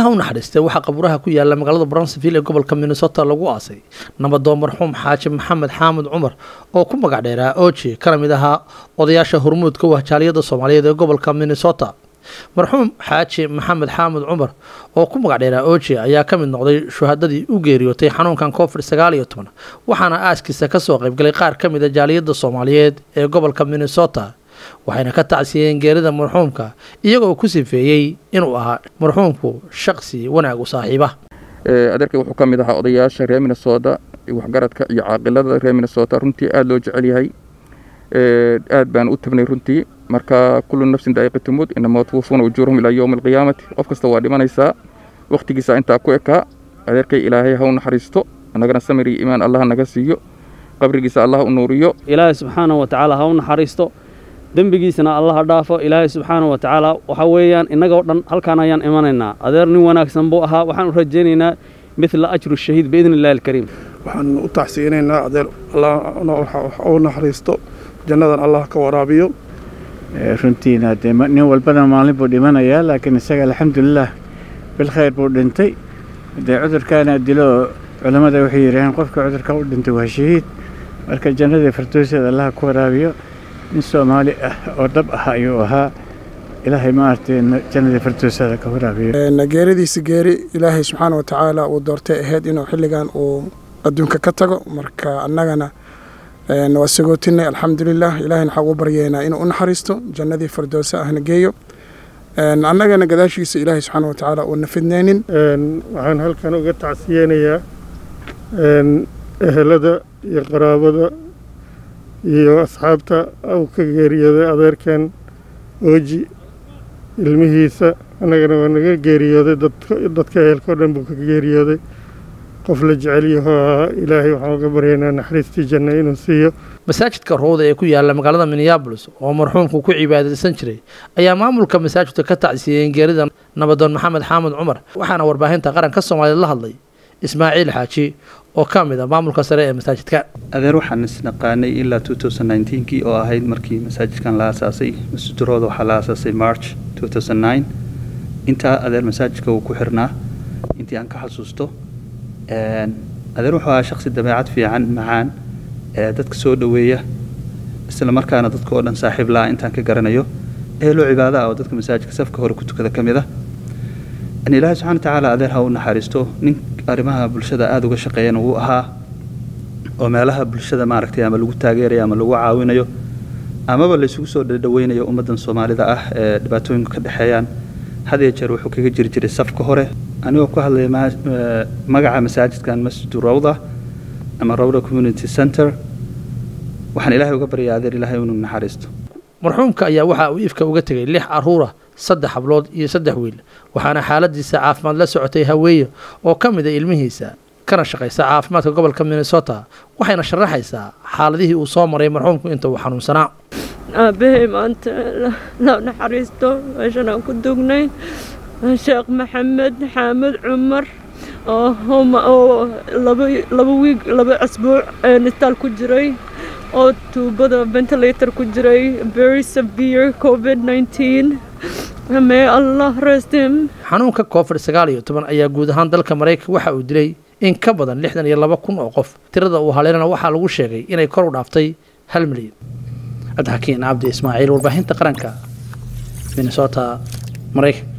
allaha u naxariistay waxaa qabuuraha ku yaala magaalada brownsville ee gobolka minnesota lagu aasay nabadoon marxuum xaaji maxamed xaamud cumar oo ku magac dheeraa oji kana mid ahaa odayaasha hormuudka wahjaaliyada soomaaliyeed ee gobolka minnesota marxuum xaaji maxamed xaamud cumar oo ku magac dheeraa oji ayaa ka mid noqday shuhadadii u geeriyootay xanuunkan covid sagaal iyo toban waxaana aaskiisa kasoo qaybgalay qaar ka mid a jaaliyada soomaaliyeed ee gobolka minnesota waxayna ka tacsiyeen geerida marxuumka iyagoo ku sifeeyey inuu ahaa marxuumku shaqsi wanaag u saaxiiba adeerkay wuxuu ka mid ahaa odayaasha reer minnesota waxgaradka iyo caaqilada reer minnesota runtii aada loo jecel yahay aad baan u tabnay runtii marka kullu nafsin daa'iqatumud inama tuwafuna ujuurahum ilaa yowmi alqiyaamati qof kasta waa dhimanaysaa wakhtigiisa intaa ku ekaa adeerkay ilaahay ha u naxariisto annagana samir iyo iimaan allah naga siiyo qabrigiisa allah u nuuriyo ilaahay subxaanahu wa tacaala ha u naxariisto dembigiisana allaha dhaafo ilaahay subxaana wa tacaala waxa weeyaan innagoo dhan halkaan ayaan imanaynaa adeer nin wanaagsan buu ahaa waxaan u rajaynaynaa midla ajru shahiid biidni illahi alkariim waxaan u taxsiinaynaa adeer allah u naxariisto jannadan allah ka waraabiyo runtiina dee nin walbana maalin buu dhimanayaa laakiin isaga alxamdulilah bilkhayr buu dhintay dee cudurkaana dilo culammada waxay yidhaaheen qofka cudurka u dhintay waa shahiid marka jannadii firdowseeda allaha ku waraabiyo nin soomaali ah oo dhab ah ayuu ahaa ilaahay maaragtay jannadii firdowsada ka waraabiyo geeridiisa geeri ilaahay subxaana wa tacaala uu doortay ahayd inuu xilligan uu adduunka ka tago marka annagana waa sagootinay alxamdulilah ilahayna waxaa ugu baryeynaa inuu u naxariisto jannadii firdowse ahna geeyo annagana gadaashiisa ilaahay subxaana wa tacaala uuna fidnaynin waxaan halkan uga tacsiyeynayaa ehelada iyo qaraabada iyo asxaabta uu ka geeriyooday adeerkan ooji ilmihiisa annagana waa naga geeriyooday dadka ehelkao dhan buu ka geeriyooday qof la jecel yaho ahaa ilaahay waxaan uga baryaynaa naxariistii janna inuu siiyo masaajidka rowda ee ku yaala magaalada minneabolis oo marxuumku ku cibaadaysan jiray ayaa maamulka masaajidka ka tacsiyeen geerida nabadoon maxamed xaamud cumar waxaana warbaahinta qaranka soomaaliyeed la hadlay ismaaciil xaaji oo ka mid a maamulka sare ee masaajidka adeer waxaan isnaqaanay ilaa kii oo ahayd markii masaajidkan la aasaasay masjidurooda waxaa la aasaasay march intaa adeer masaajidka uu ku xirnaa intii aan ka xasuusto adeer wuxuu ahaa shaqsi dabeecad fiican macaan ee dadka soo dhoweeya isla markaana dadka oo dhan saaxiib la-a intaan ka garanayo eheloo cibaada ah oo dadka masaajidka safka hore ku tukada ka mid ah ilaahay subxana wa tacaala adeer ha u naxariisto nin arrimaha bulshada aada uga shaqeeyana wuu ahaa oo meelaha bulshada maaragtay ama lagu taageerayo ama lagu caawinayo amaba laysugu soo dhadhaweynayo ummaddan soomaalida ah ee dhibaatooyinku ka dhexeeyaan had iyo jeer wuxuu kaga jiri jiray safka hore anigoo ku hadlaya magaca masaajidkan masjidu rawda ama rawda community center waxaan ilaahay uga baryaa adeer ilaahay inuu naxariisto marxuumka ayaa waxa uu ifka uga tegay lix caruura saddex hablood iyo saddex wiil waxaana xaaladiisa caafimaad la socotay haweeye oo ka mid a ilmihiisa kana shaqaysa caafimaadka gobolka minnesota waxayna sharaxaysaa xaaladihii uu soo maray marxuumku inta uu xanuunsanaa aabbahay maanta la naxariisto meeshan aan ku dugnay sheekh maxamed xaamud cumar oo laba wiig laba asbuuc nistaal ku jiray oo tuubada ventilator ku jiray very severe covid 19 may allah rest him xanuunka covid sagaal iyo toban ayaa guud ahaan dalka maraykanka waxa uu dilay in ka badan lixdan iyo laba kun oo qof tirada uu haleelana waxaa lagu sheegay inay kor u dhaaftay hal milyan cabdixakiin cabdi ismaaciil warbaahinta qaranka minnesota maraykanka